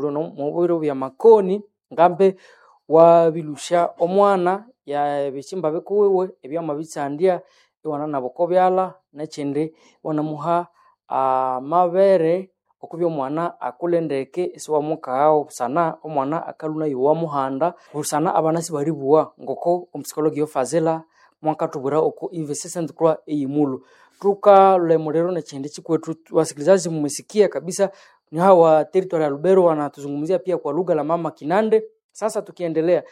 no mubiro bya makoni ngambe wabilusha omwana ya ebihimba bikuwiwe ebyamabitsandya iwana naboko byalha nekyindi iwanamuha amabere okubya omwana akule ndeke isiwamukaghawo busana omwana akalhwa nayowa muhanda busana abana sibalibuwa ngoko omupsychologi Fazila mwakathubwira oko University St. Croix eyimulhu tukalemuliro nekyindi kyikwetu wasikilizaji mmesikia kabisa ni hawa territory ya Lubero wanatuzungumzia pia kwa lugha la mama Kinande. Sasa tukiendelea,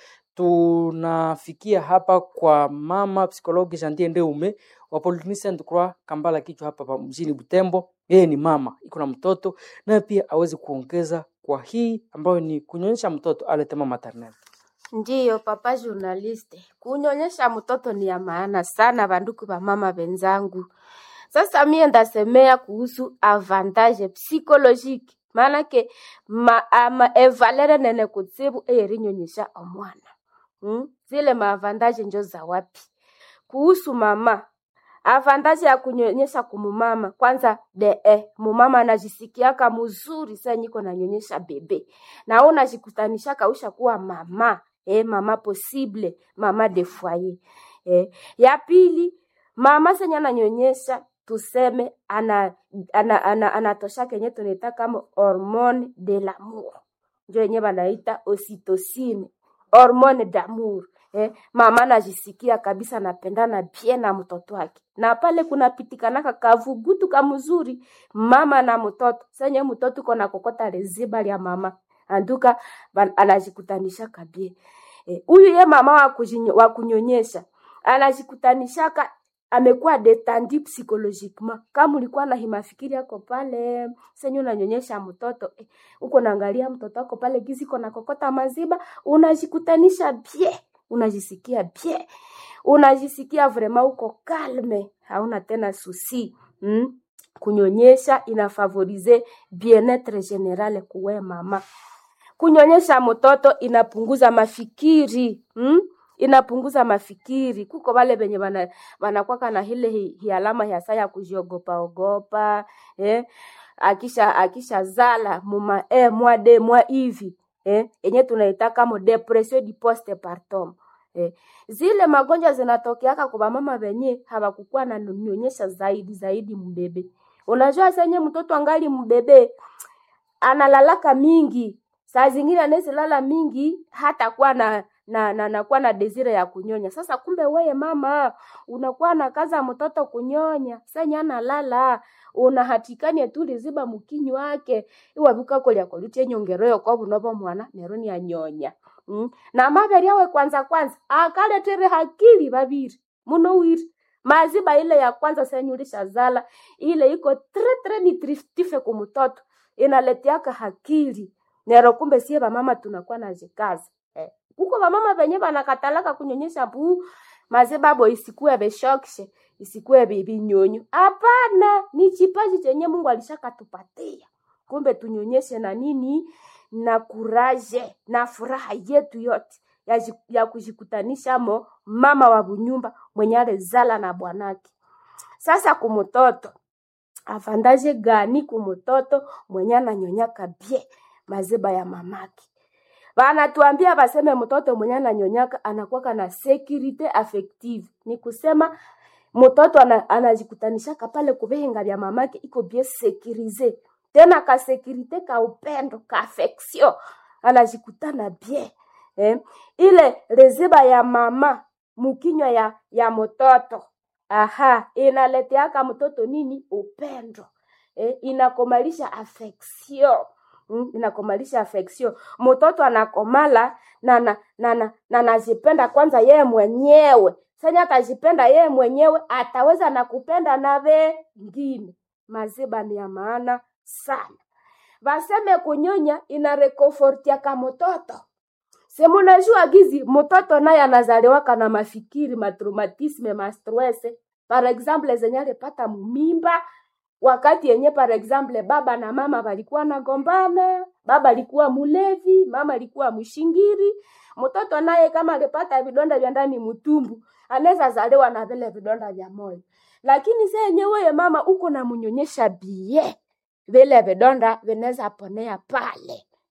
tunafikia hapa kwa mama psikologi Jantie Ndeume wa Polyclinic St. Croix Kambala kichwa hapa pa mjini Butembo. Yeye ni mama, iko na mtoto naye pia aweze kuongeza kwa hii ambayo ni kunyonyesha mtoto aletema maternelle. Ndiyo papa journaliste, kunyonyesha mtoto ni ya maana sana, banduku ba mama benzangu. Sasa mie ndasemea kuhusu avantage psychologique maanake ma, ama evalere nene kutsibu eyerinyonyesha omwana hmm? zile maavantage njo za wapi kuhusu mama avantage ya kunyonyesha kumumama kwanza de eh, mumama anajisikiaka mzuri saa niko nanyonyesha bebe na wewe unajikutanishaka usha kuwa mama eh, mama possible mama de foyer eh. ya pili mama senye ananyonyesha tuseme ana ana, ana, anatosha kenye tunaita kama hormone de l'amour njo yenye banaita ocytocine hormone d'amour eh, mama anajisikia kabisa anapendana bien na mtoto wake na pale kunapitikanaka kavugutu kamzuri mama na mtoto senye mtoto kona kokota leziba lya mama anduka anajikutanisha kabie huyu eh, ye mama wa, kujinyo, wa kunyonyesha anajikutanishaka amekuwa detandi psychologiquement. Kama ulikuwa na himafikiri yako pale senye unanyonyesha mtoto eh, uko naangalia mtoto wako pale gizi kona kokota maziba, unajikutanisha bie, unajisikia bie, unajisikia vraiment uko kalme, hauna tena susi mm? Kunyonyesha inafavorize bien-etre general kuwe mama. Kunyonyesha mtoto inapunguza mafikiri mm? inapunguza mafikiri. Kuko wale benye wana wanakwaka na ile hi, hi alama ya saa ya kujiogopa ogopa eh? akisha akisha zala muma eh, mwa de mwa hivi eh? enye tunaita kama depression di postpartum eh? zile magonjwa zinatokeaka kwa mama benye hawakukuwa na nyonyesha zaidi zaidi mbebe. Unajua senye mtoto angali mbebe analalaka mingi, saa zingine anaweza lala mingi hata kuwa na na na nakuwa na desire ya kunyonya. Sasa kumbe weye mama unakuwa na kaza mtoto kunyonya, senya analala unahatikania tu liziba mukinyi wake iwabuka kolya kolutie nyongeroyo kwa bunobo mwana neroni anyonya mm. na maberi yawe kwanza kwanza akaletere hakili babiri muno wiri maziba ile ya kwanza senyulisha zala ile iko tre tre nutritive kumtoto inaletiaka hakili nero kumbe sie bamama tunakuwa na jikazi eh kuko bamama benye banakatalaka kunyonyesha bu mazebabo isikuwe beshokishe isikuwe binyonyo. Hapana, ni kipaji chenye Mungu alishakatupatia. Kumbe tunyonyeshe na nini na kuraje na furaha yetu yote ya, ya kujikutanisha mo mama wa bunyumba mwenye alizala na bwanake. Sasa kumutoto avandaje gani kumutoto mwenye ananyonyaka bie mazeba ya mamake wanatuambia baseme mtoto mwenye ananyonyaka anakuwa na security affective, ni kusema mtoto anajikutanishaka pale kubenga vya mamake iko bien securize, tena ka securite ka upendo ka affection anajikutana bien eh? ile reziba ya mama mukinywa ya ya mtoto aha, inaleteaka mtoto nini? Upendo eh? inakomalisha affection Mm, inakomalisha affection. Mtoto anakomala na na na na, na nazipenda kwanza yeye mwenyewe. Sasa atajipenda yeye mwenyewe ataweza na kupenda na wengine. Maziba ni ya maana sana. Baseme kunyonya ina rekomfortia ka mtoto. Sema unajua gizi mtoto naye anazaliwa kana mafikiri, matraumatisme, mastress. Par exemple zenye alipata mimba wakati yenye par exemple baba na mama walikuwa nagombana, baba alikuwa mulevi, mama alikuwa mshingiri, mtoto naye kama alipata vidonda vya ndani mtumbu, anaweza zaliwa na vile vidonda vya moyo. Lakini sasa yenyewe mama uko na mnyonyesha bie, vile vidonda vinaweza ponea pale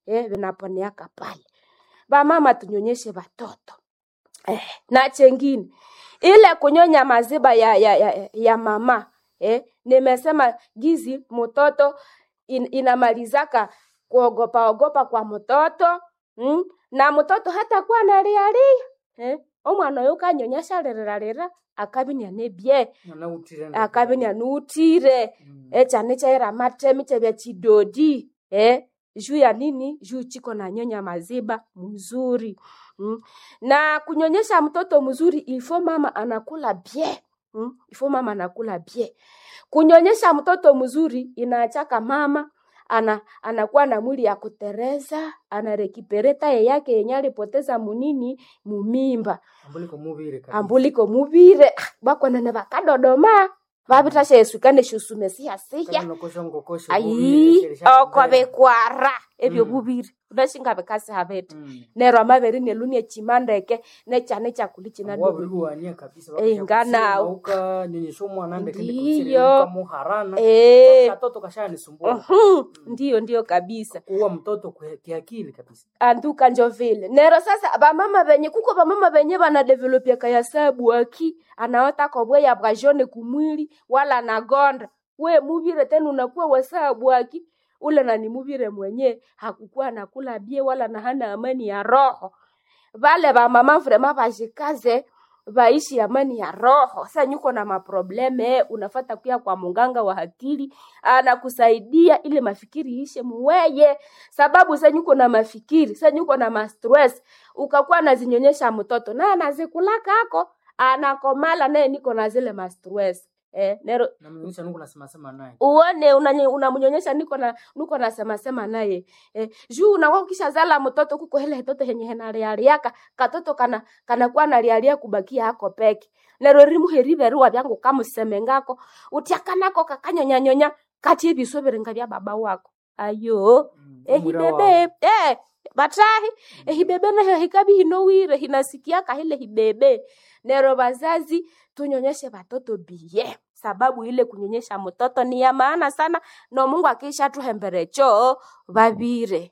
eh, vinaponeaka pale. Bamama tunyonyeshe watoto eh, na chengine ile kunyonya maziba ya, ya, ya, ya mama eh, nimesema gizi mtoto in, inamalizaka kuogopa ogopa kwa mtoto mm? na mtoto hata kuwa nalialia eh? omwana oyo kanyonyesha lirarira akabinia nebye Anautire akabinia nuutire Mm. echane chaira matemi chebya chidodi eh? juu ya nini juu chiko na nyonya maziba mzuri mm? na kunyonyesha mtoto mzuri ifo mama anakula bie mm? ifo mama anakula bie kunyonyesha mtoto mzuri inaachaka mama ana anakuwa na mwili ya kutereza anarekipereta ye yake yenye alipoteza munini mumimba Ambuliko mubire kabisa. ambuliko mubire ah, bakwanene bakadodoma babitasha esukane shusume siyasiya Kama unakosha ngokosha ayi mubire, sherisha oko mbele. bikwara ebyo Mm. bubiri unashinga bikasi habete Mm. nero amabere nelunie chimandeke nechane chakuli Wabiri chinadu buwania kabisa Eh, nganawo. uka nyonyesha umwana ndeke Ndiyo. muharana Eh. katoto kashanisumbua uhum, ndiyo ndiyo kabisa kuwa mtoto kwe- kiakili kabisa anduka njo vile nero sasa bamama benye kuko bamama benye banadevelopia kayasabu aki anaota kobweya bwa jone kumwili wala nagonda we muvire tena unakuwa wasabu aki ule nani muvire mwenye hakukuwa nakula bie wala na hana amani ya roho vale vamama vrema vashikaze vaishi amani ya roho sa nyuko na maprobleme unafata kuya kwa munganga wa akili anakusaidia ili mafikiri ishe muweye sababu sa nyuko na mafikiri sa nyuko na mastress ukakuwa nazinyonyesha mtoto naye anazikulaka ako anakomala naye niko na zile mastress eh, nero na mnyonyesha nuku nasema sema naye uone unanye- unamnyonyesha niko na niko nasema sema naye eh, juu unakuwa ukisha zala mtoto kuko hele toto henye henalialiaka katoto kana kanakuwa nalialia kubakia hako peke nero rimu heriveruwa vyangu kamuseme ngako utiakanako kakanyonyanyonya kati ebiswe biringa bya baba wako ayo Mm, umwira wawe. ehibebe eh, batahi ehibebe naho hikabi hinowire hinasikiaka hile hibebe nero bazazi tunyonyeshe batoto biye sababu ile kunyonyesha mtoto ni ya maana sana no mungu akisha tuhembere choo babire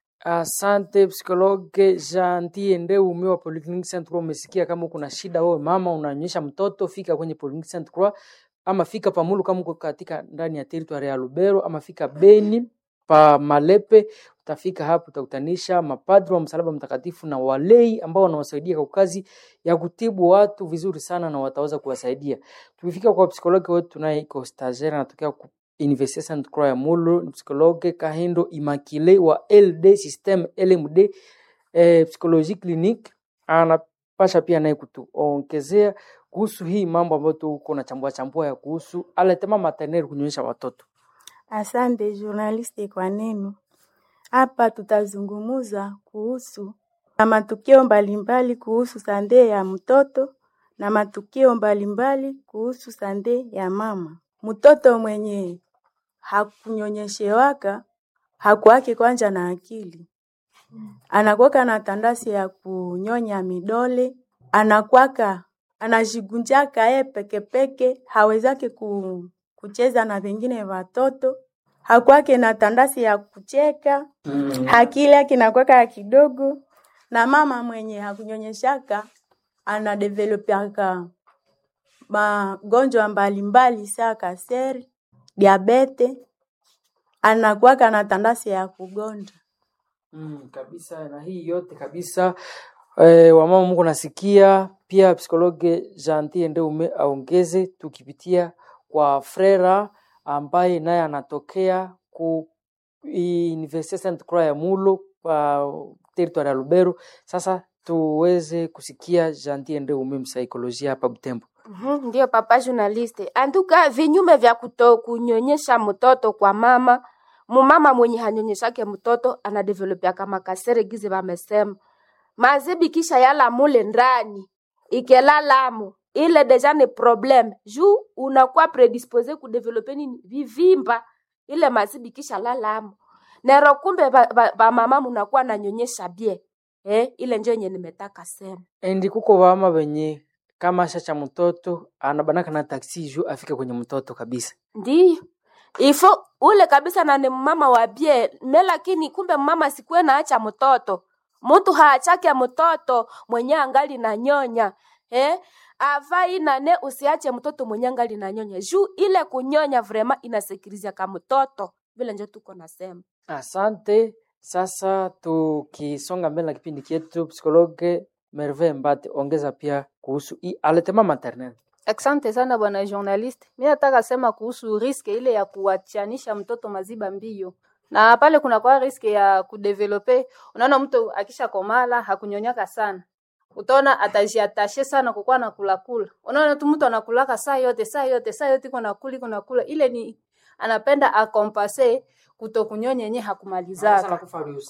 Asante psikologe Jantie Ndeume wa Polyclinic Saint Croix. Umesikia kama kuna shida wewe mama unanyonyesha mtoto, fika kwenye Polyclinic Saint Croix ama fika Pamulu kama uko katika ndani ya territory ya Lubero ama fika Beni pa Malepe, utafika hapo utakutanisha mapadri wa msalaba mtakatifu na walei ambao wanawasaidia kwa kazi ya kutibu watu vizuri sana na wataweza kuwasaidia. Tukifika kwa psikologi wetu tunaye iko stagiaire anatokea ku Université Sainte Croix ya Mulu, ni psikologe Kahindo Immaculée wa LD System LMD eh, Psychologie Clinique anapasha pia naye kutuongezea kuhusu hii mambo ambayo tuko na chambua chambua ya kuhusu aletema maternelle kunyonyesha watoto. Asante journaliste kwa neno. Hapa tutazungumuza kuhusu na matukio mbalimbali kuhusu sande ya mtoto na matukio mbalimbali kuhusu sande ya mama. Mtoto mwenye hakunyonyeshewaka hakuwake kwanja na akili, anakwaka na tandasi ya kunyonya midole, anakwaka anajigunjaka ye pekepeke, hawezake ku, kucheza na vengine watoto, hakwake na tandasi ya kucheka, akili yake inakwaka ya kidogo, na mama mwenye hakunyonyeshaka anadevelopiaka magonjwa mbalimbali saa kaseri, diabete, anakuwaka na tandasi ya kugonda. Mm, kabisa na hii yote kabisa eh, wamama Mungu nasikia pia psikologe Jantie Ndeume aongeze tukipitia kwa Frera ambaye naye anatokea ku Université Sainte Croix ya Mulo pa territoire ya Lubero. Sasa tuweze kusikia Jantie Ndeume msaikolojia hapa Butembo. Mhm, Ndiyo papa journaliste. Anduka vinyume vya kuto kunyonyesha mtoto kwa mama, mumama mwenye hanyonyeshake mtoto anadevelopia kama kasere gize bamesema. Mazibi kisha yala mule ndani. Ikelalamo. Ile deja ni problem. Juu unakuwa predispose kudevelope nini vivimba. Ile mazibi kisha lalamo. Nero kumbe ba, ba, ba mama munakuwa nanyonyesha bie. Eh, ile njo yenye nimetaka sema. Endi kuko wama wenye kama sha cha mtoto anabanaka na taksi juu afike kwenye mtoto kabisa. Ndiyo. Ifo ule kabisa na ni mama wa bie me lakini kumbe mama sikuwe naacha mtoto mtu haachake mtoto mwenye angali na nyonya eh? avai nane usiache mtoto mwenye angali na nyonya juu ile kunyonya vrema inasekirizia ka mtoto vile njo tuko nasema Asante. Sasa tukisonga mbele na kipindi chetu, psikologe Merve Mbate, ongeza pia kuhusu hii aletema maternel. Asante sana bwana journalist. Mi nataka sema kuhusu riske ile ya kuachanisha mtoto maziba mbio, na pale kuna kwa riske ya kudevelope. Unaona mtu akisha komala hakunyonyaka sana, utaona atajiatashe sana kukuwa na kula kula. Unaona tu mtu anakulaka saa yote saa yote saa yote iko nakula iko nakula, ile ni anapenda akompase kutokunyonya yenye hakumalizaka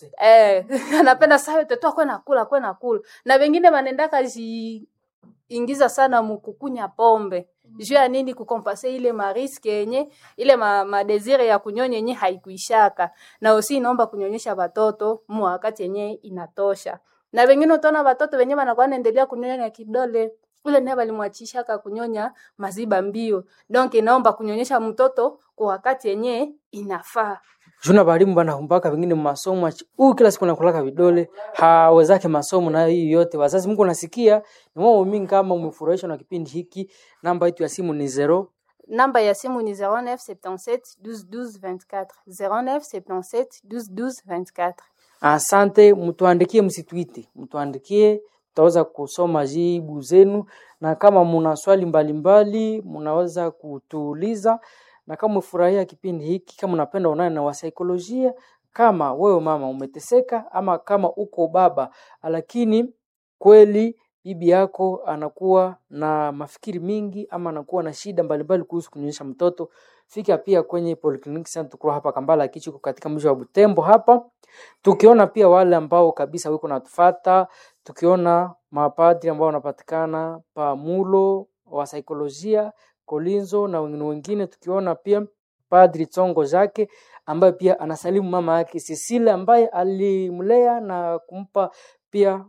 eh, anapenda saa yote tu akwe nakula akwe nakula, na wengine wanendaka ji ingiza sana mukukunya pombe juu ya nini kukompase ile mariske yenye ile ma, madesire ya kunyonya yenye haikuishaka na usi inaomba kunyonyesha watoto mu wakati yenye inatosha na wengine utaona watoto wenye wanakuwa naendelea kunyonya kidole ule naye walimwachishaka kunyonya maziba mbio donc inaomba kunyonyesha mtoto kwa wakati yenye inafaa Juna balimu banahumbaka wengine masomo achi- huyu kila siku nakulaka vidole hawezake masomo na hii yote. Wazazi, Mungu nasikia ni wao mingi. Kama umefurahishwa na kipindi hiki, namba yetu ya simu ni zero namba ya simu ni 0977 12 12 24 0977 12 12 24 Asante, mtuandikie, msitwiti, mtuandikie, tutaweza kusoma jibu zenu, na kama muna swali mbalimbali mnaweza kutuuliza, na kama umefurahia kipindi hiki, kama unapenda unaye na wasaikolojia, kama wewe mama umeteseka, ama kama uko baba lakini kweli bibi yako anakuwa na mafikiri mingi ama anakuwa na shida mbalimbali kuhusu kunyonyesha mtoto, fika pia kwenye Polyclinic Center Tukuru hapa Kambala Kichiko katika mji wa Butembo hapa tukiona pia wale ambao kabisa wiko natufata, tukiona mapadri ambao wanapatikana pa Mulo wa saikolojia Kolinzo na wengine wengine, tukiona pia Padri Tsongo Jake ambaye pia anasalimu mama yake Cecile ambaye alimlea na kumpa pia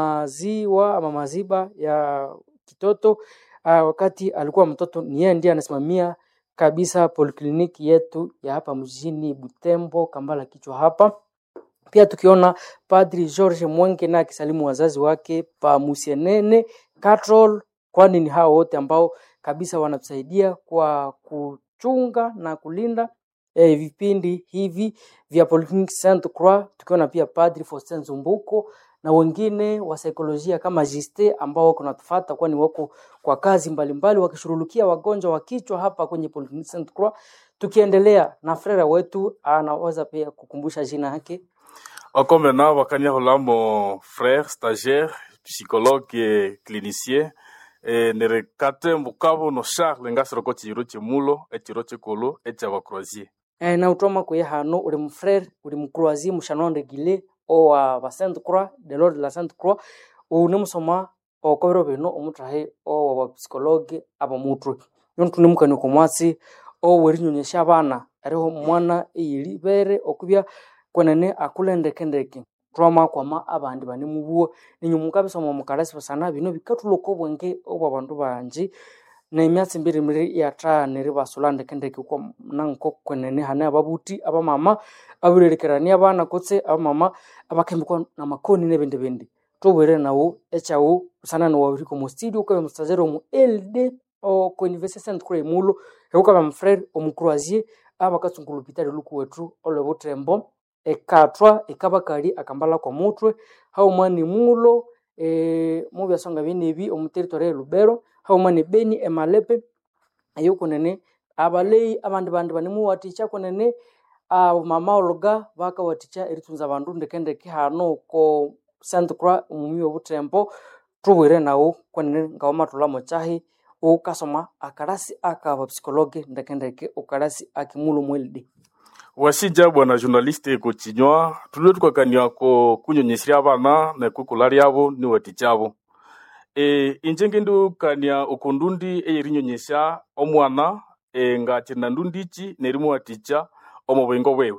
maziwa ama maziba ya kitoto uh, wakati alikuwa mtoto. Ni yeye ndiye anasimamia kabisa polikliniki yetu ya hapa mjini Butembo Kambala kichwa hapa pia tukiona Padri George Mwenge na akisalimu wazazi wake pa Musienene Catrol, kwani ni hao wote ambao kabisa wanatusaidia kwa kuchunga na kulinda eh, vipindi hivi vya Polyclinic Saint Croix, tukiona pia Padri Faustin Zumbuko na wengine wa saikolojia kama Jiste ambao wako natufuata, kwani wako kwa kazi mbalimbali wakishughulikia wagonjwa wa kichwa hapa kwenye Polyclinic Saint Croix. Tukiendelea na frera wetu anaweza pia kukumbusha jina yake Encore maintenant, Wakania Hola, mon frère, stagiaire, psychologue et clinicien. E, nerekate mukabo no Charles ngasiroko chiro chimulo echiro chikolo echa bakroasie Eh, na utoma kwe hano uri mfrere uri mkroazie mushanonde gile o wa ba Sainte Croix de l'ordre de la Sainte Croix une musoma okobero bino omutahe o wa psychologue aba mutwe yontu nimukani komwasi o werinyonyesha abana ariho mwana eyiri bere okubya kwenene akulendekendeke twama kwama abandi bane mubuo ninyumuka bisoma mukalasi basana bino bikatuloko obwenge obwa bandu banji nemyatsi mbiri miri yathaanire basula ndekendeke uko nanko kwenene hane ababuti abamama abirerekerania abana kutse abamama abakembikwa na makoni nebindi bindi tobwere nawo echawo usana no wabiriko mu studio kwa mustazero mu LD o ko University Saint Croix mulo hekuka ba mfrere omukroasie abakatsungulu pitali luku wetu olwe butembo ekatwa ekabakali akambala kwa mutwe haumani mulo e, mubyasonga binebi omu territory ya Lubero haumani Beni emalepe ayo kunene abalei abandi bandi banimuwathikya kunene mama oluga bakawathikya eritunza abandu ndekendeke hano ko Saint Croix omumi obutembo tubwire nawo kunene ngawamathulamo kyahi ukasoma akalasi akaba psikologe ndekendeke ukalasi akimulo mwelidi wasija bwana journaliste kochinywa tulio tukakania ko kunyonyesya abana na kukula lyabo ni wati kyabo e, inje ngendukania okundundi eyerinyonyesya omwana e, nga china ndundichi nerimuwatikya omu bwingo bwewe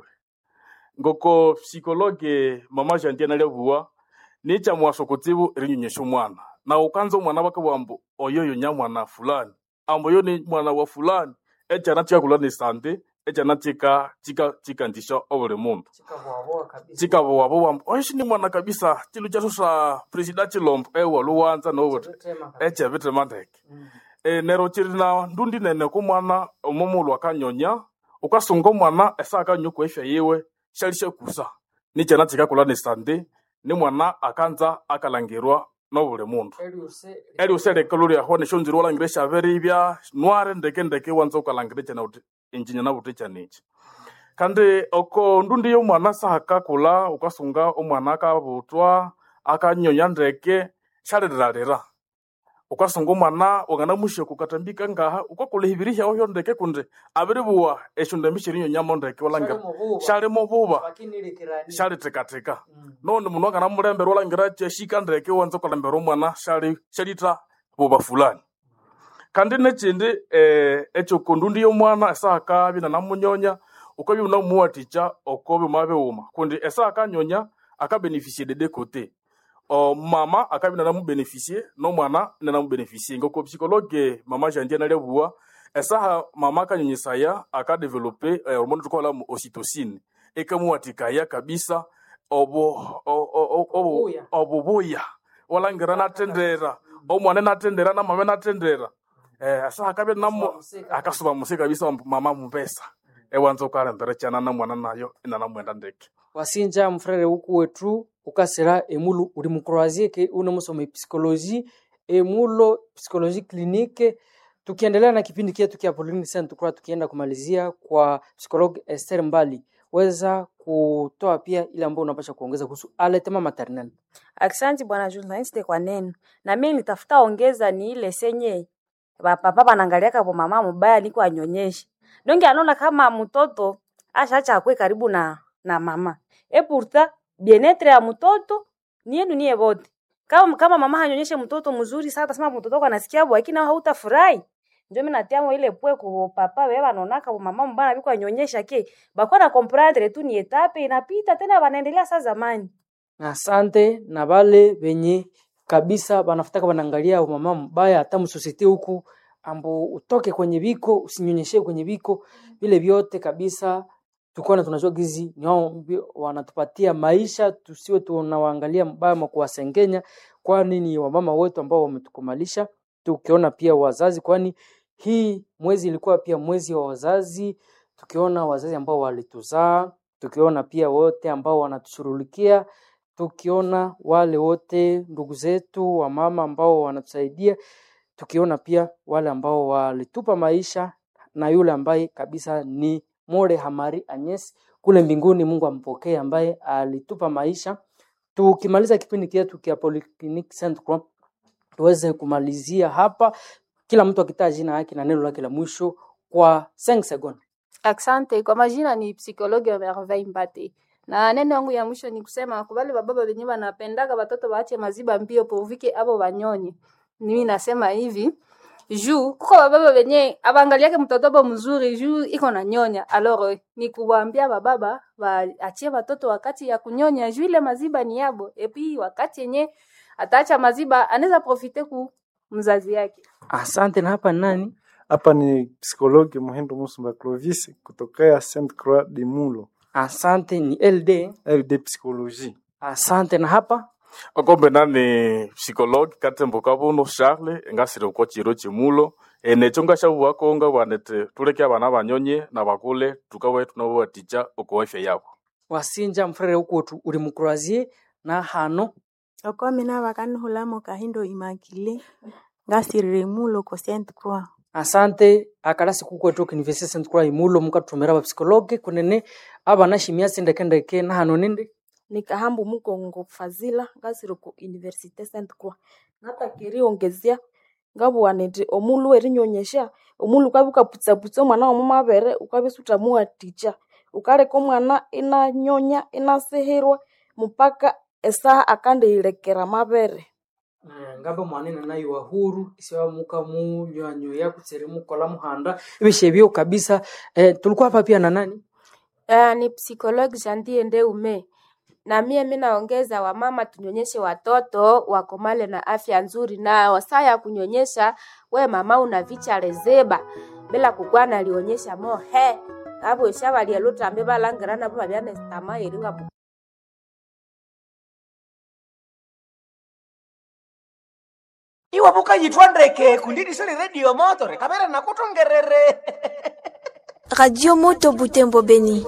ngoko psikologe mama jandia nalyabuwa nicha mwaso kutsibu erinyonyesya omwana na ukanza omwana bakabwambu oyoyo nya mwana fulani ambo yo ni mwana wa fulani echana chakula ni sante ekyana kika kika kikandisha obuli mundu chikavoavoa kabisa chikavowavuwa oishi ni mwana kabisa chilu chaso sa presida chilombo ewa luwanza nobuti Chitema kabisa. echevitema ndeke e, nero chiri na ndundi nene kumwana omumulu akanyonya ukasunga omwana esa akanyonya kuefya yiwe shali shekusa nichana chikakula ni sande ni mwana akanza akalangirwa nobuli mundu Eliuse eli uselekelo lyaho neshonziri walangire shaveribya nware ndeke ndeke wanza ukalangire chana uti injinya na buti chanichi kandi oko ndundi yomwana sahakakula ukasunga omwana akabutwa akanyonya ndeke shalirarira ukasunga omwana wangana mushe kukatambika ngaha ukakula hibiri hyaho hyo ndeke kundi abiribuwa esho ndembi shirinyonyamo ndeke walangira shalimo buba vakinilekirani shalitekateka none mundu angana mulembera walangira cheshika ndeke wanza ukalembera omwana shali shalita buba fulani kandi nechindi eh, echo kundundi yomwana esa akabi na namunyonya ukabi unamuwatica okobi umabeuma kundi esa akanyonya akabenefisie de deux côtés o mama akabi na namubenefisie nomwana na namubenefisie ngoko psikologe mama jandia naliabua esaha mama akanyonyesaya akadevelope eh, hormone tukola mu ocytocine ekamuwatikaya kabisa obo o- o- o- obo- Obubuya. obubuya walangira natendera omwana natendera na mama natendera eh asa akabe namo musika. akasuba musika kabisa mama mupesa ewanza ukalembera chana na mwana nayo ina namwenda ndeke wasinja mfrere uku wetu ukasira emulu uri mukroasie ke une musoma epsikoloji emulo psikoloji klinike tukiendelea na kipindi kietu kia Pauline Saint Croix tukienda kumalizia kwa psikologi Esther Mbali weza kutoa pia ile ambayo unapasha kuongeza kuhusu aletema maternel Aksanti bwana journaliste kwa neno. Na mimi nitafuta ongeza ni ile senye bapapa banangaliaka po mama mubaya niko anyonyeshe. Donge anaona kama mtoto ashacha akwe karibu na na mama. E pourtant bien-être ya mtoto ni yenu niye wote. Kama kama mama hanyonyeshe mtoto mzuri sasa atasema mtoto wako anasikia bwa lakini hautafurahi. Ndio mimi natiamo ile pwe ku papa wewe wanaonaka po mama mbana biko anyonyesha ke. Bakwa na comprendre tu ni etape inapita tena wanaendelea saa zamani. asante na bale benye kabisa banafutaka banaangalia mama mbaya hata msosete huku ambo utoke kwenye biko usinyonyeshe kwenye biko vile vyote kabisa tukiona tunajua gizi ni wao mbi- wanatupatia maisha tusiwe tunawaangalia mbaya ma kuwasengenya kwani ni wamama wetu ambao wametukumalisha tukiona pia wazazi kwani hii mwezi ilikuwa pia mwezi wa wazazi tukiona wazazi ambao walituzaa tukiona pia wote ambao wanatushughulikia tukiona wale wote ndugu zetu wamama ambao wanatusaidia tukiona pia wale ambao walitupa maisha na yule ambaye kabisa ni More Hamari Agnes kule mbinguni, Mungu ampokee, ambaye alitupa maisha. Tukimaliza kipindi chetu kia Polyclinic Saint Croix, tuweze kumalizia hapa, kila mtu akitaa jina yake na neno lake la mwisho kwa 5 seconds. Asante. Kwa majina ni psikologi wa Merveille Mbate, na neno yangu ya mwisho ni kusema kubali bababa wenye wanapendaka watoto waache maziba mbio povike abo wanyonye. Mimi nasema hivi juu kuko bababa wenye abangaliake mtoto bo mzuri juu iko na nyonya. Alors ni kuwaambia bababa waachie watoto wakati ya kunyonya juu ile maziba ni yabo, epi wakati yenye ataacha maziba anaweza profite ku mzazi yake. Asante. Na hapa ni nani? Hapa ni psikologi Muhindo Musumba Clovis kutokea Saint Croix de Mulo, Asante, ni LD. LD Psychologie. Asante. Na hapa okombe nani psikologi katembo kabuno charle ngasire uko chiro chimulo enecho ngashabuwako nga bwanete tuleke abana banyonye na bakule tukawe tunabaticha uko afya yabo wasinja mfrere ukuotu uri mukurazie na hano okomi navakanihulamo kahindo imakile ngasirire mulo ko Saint Croix asante akalasi kukwetu kinivesi Saint Croix imulo mukatumira bapsikologe kunene abana shimia sindekendeke na hano nindi nikahambu mukongo fazila ngasiri ku universite saint croix natakiri ongezia ngabuwaniti omulu erinyonyesha omulu ukabi ukaputsaputsa omwana womu mabere ukabi sutamuwaticha ukaleka omwana inanyonya inasihirwa mupaka esaha akandiilekera mabere ngambe mwanene nayo wahuru isiwa muka munywanywoya kutsiri mukola muhanda ibishebyo kabisa eh, tulikuwa hapa pia na nani Uh, ni psikologi Jantie Ndeume na mie mi naongeza wamama tunyonyeshe watoto wakomale na afya nzuri, na wasaa ya kunyonyesha we mama unavicha rezeba bila kukwana alionyesha mohe abwesha balia lutambe balangira nabo babya nesitama eringa bu- iwe bukayitwa ndeke kundidisele redio motore kamera nakutongerere Radio Moto Butembo Beni.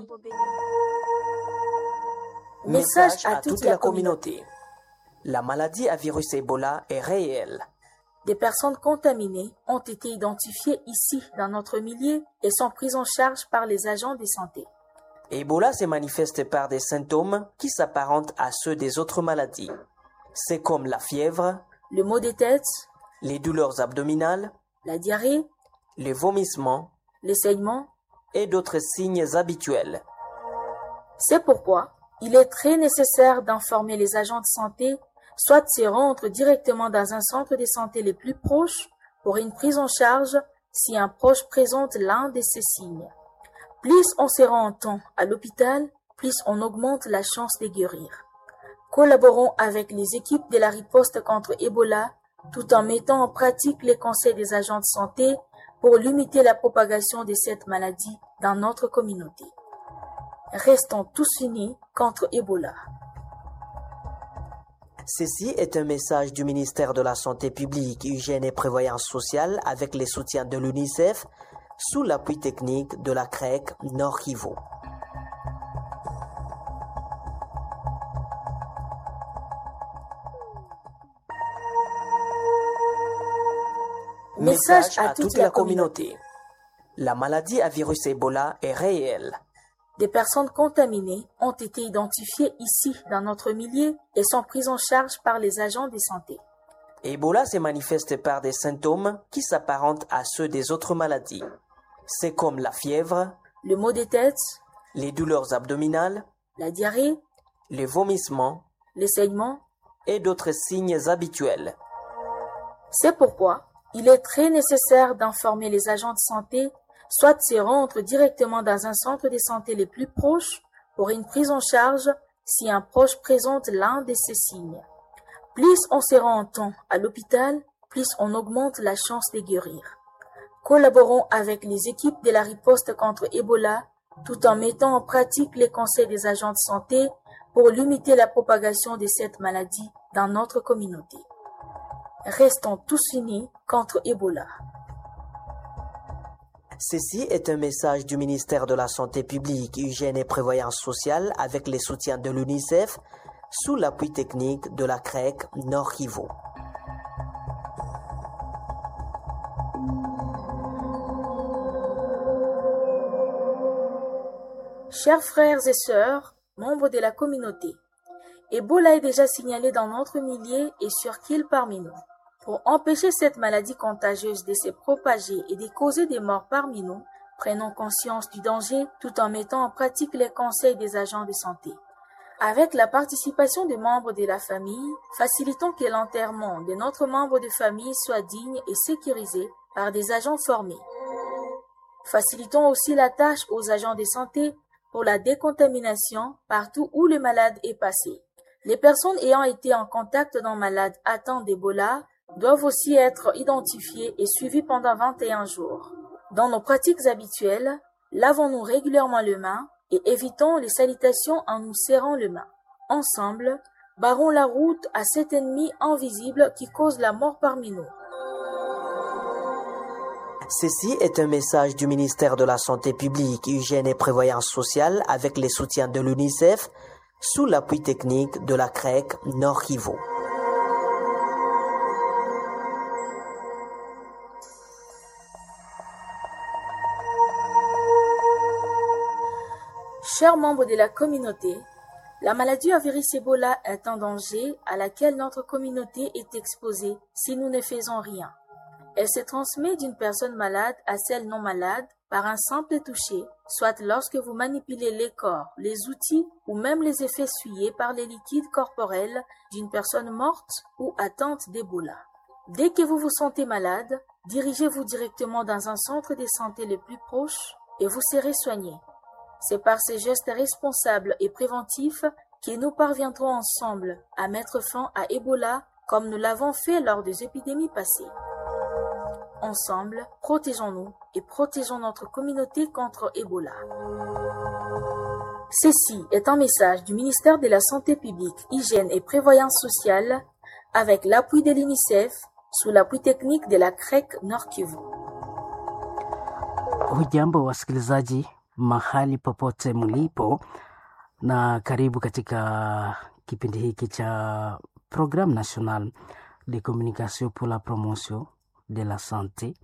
Message à toute la communauté. La maladie à virus Ebola est réelle. Des personnes contaminées ont été identifiées ici dans notre milieu et sont prises en charge par les agents de santé. Ebola se manifeste par des symptômes qui s'apparentent à ceux des autres maladies. C'est comme la fièvre, Le maux de tête, les douleurs abdominales, la diarrhée, les vomissements les saignements. et d'autres signes habituels. C'est pourquoi il est très nécessaire d'informer les agents de santé, soit de se rendre directement dans un centre de santé le plus proche pour une prise en charge si un proche présente l'un de ces signes. Plus on se rend en temps à l'hôpital, plus on augmente la chance de guérir. Collaborons avec les équipes de la riposte contre Ebola tout en mettant en pratique les conseils des agents de santé pour limiter la propagation de cette maladie dans notre communauté. Restons tous unis contre Ebola. Ceci est un message du ministère de la Santé publique, Hygiène et Prévoyance sociale avec les soutiens de l'UNICEF sous l'appui technique de la CREC Nord Kivu. Message à toute la communauté. La maladie à virus Ebola est réelle. Des personnes contaminées ont été identifiées ici dans notre milieu et sont prises en charge par les agents de santé. Ebola se manifeste par des symptômes qui s'apparentent à ceux des autres maladies. C'est comme la fièvre, Le maux de tête, les douleurs abdominales, la diarrhée, les vomissements les saignements. et d'autres signes habituels. C'est pourquoi il est très nécessaire d'informer les agents de santé, soit de se rendre directement dans un centre de santé le plus proche pour une prise en charge si un proche présente l'un de ces signes. Plus on se rend en temps à l'hôpital, plus on augmente la chance de guérir. Collaborons avec les équipes de la riposte contre Ebola tout en mettant en pratique les conseils des agents de santé pour limiter la propagation de cette maladie dans notre communauté. Restons tous unis contre Ebola. Ceci est un message du ministère de la Santé publique, Hygiène et Prévoyance sociale avec les soutiens de l'UNICEF sous l'appui technique de la CREC Nord Kivu. Chers frères et sœurs, membres de la communauté, Ebola est déjà signalé dans notre milieu et sur qu'il parmi nous. Pour empêcher cette maladie contagieuse de se propager et de causer des morts parmi nous, prenons conscience du danger tout en mettant en pratique les conseils des agents de santé. Avec la participation des membres de la famille, facilitons que l'enterrement de notre membre de famille soit digne et sécurisé par des agents formés. Facilitons aussi la tâche aux agents de santé pour la décontamination partout où le malade est passé. Les personnes ayant été en contact d'un malade atteint d'Ebola doivent aussi être identifiées et suivies pendant 21 jours. Dans nos pratiques habituelles, lavons-nous régulièrement les mains et évitons les salutations en nous serrant les mains. Ensemble, barrons la route à cet ennemi invisible qui cause la mort parmi nous. Ceci est un message du ministère de la Santé publique, Hygiène et Prévoyance sociale avec les soutiens de l'UNICEF sous l'appui technique de la CREC Nord Kivu. Chers membres de la communauté, la maladie à virus Ebola est un danger à laquelle notre communauté est exposée si nous ne faisons rien. Elle se transmet d'une personne malade à celle non malade par un simple toucher, soit lorsque vous manipulez les corps, les outils ou même les effets essuyés par les liquides corporels d'une personne morte ou atteinte d'Ebola. Dès que vous vous sentez malade, dirigez-vous directement dans un centre de santé le plus proche et vous serez soigné. C'est par ces gestes responsables et préventifs que nous parviendrons ensemble à mettre fin à Ebola comme nous l'avons fait lors des épidémies passées. Ensemble, protégeons-nous et protégeons notre communauté contre Ebola. Ceci est un message du ministère de la Santé publique, Hygiène et Prévoyance sociale avec l'appui de l'UNICEF sous l'appui technique de la CREC Nord Kivu. Hujambo wasikilizaji mahali popote mlipo, na karibu katika kipindi hiki cha Programme Nationale de Communication pour la Promotion de la Santé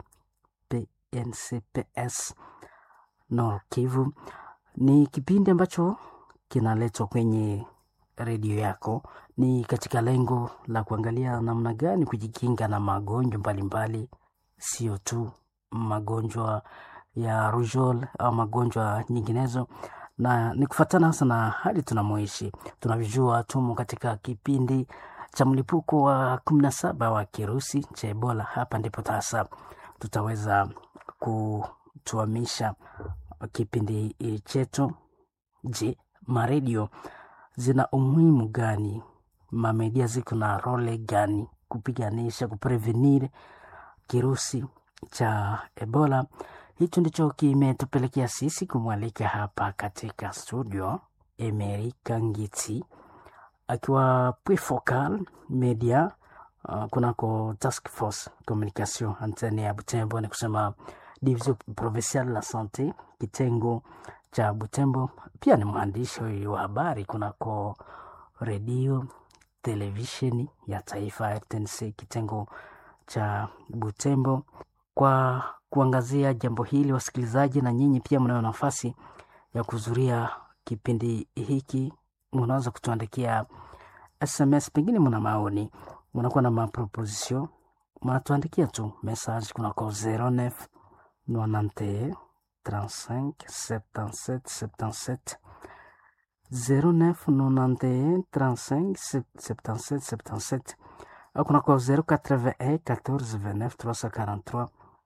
PNCPS Nord Kivu. Ni kipindi ambacho kinaletwa kwenye redio yako, ni katika lengo la kuangalia namna gani kujikinga na magonjwa mbalimbali, sio tu magonjwa ya rujol au magonjwa nyinginezo, na ni kufuatana hasa na hali tunamoishi. Tunavyojua tumo katika kipindi cha mlipuko wa kumi na saba wa kirusi cha Ebola. Hapa ndipo sasa tutaweza kutuamisha kipindi chetu. Je, maredio zina umuhimu gani? Mamedia ziko na role gani kupiganisha kuprevenir kirusi cha Ebola? Hicho ndicho kimetupelekea sisi kumwalika hapa katika studio Emery Kangiti akiwa Prefocal Media uh, kunako Task Force Communication antenne ya Butembo, ni kusema Division Provinciale la Sante kitengo cha Butembo. Pia ni mwandishi wa habari kunako redio televisheni ya taifa RTNC kitengo cha Butembo. Kwa kuangazia jambo hili, wasikilizaji, na nyinyi pia mnayo nafasi ya kuhudhuria kipindi hiki, mnaweza kutuandikia SMS, pengine mna maoni, mnakuwa na maproposition, mnatuandikia tu message kunako 09 91 35 77 77 09 91 35 77 77 au kunako 081 14 29 343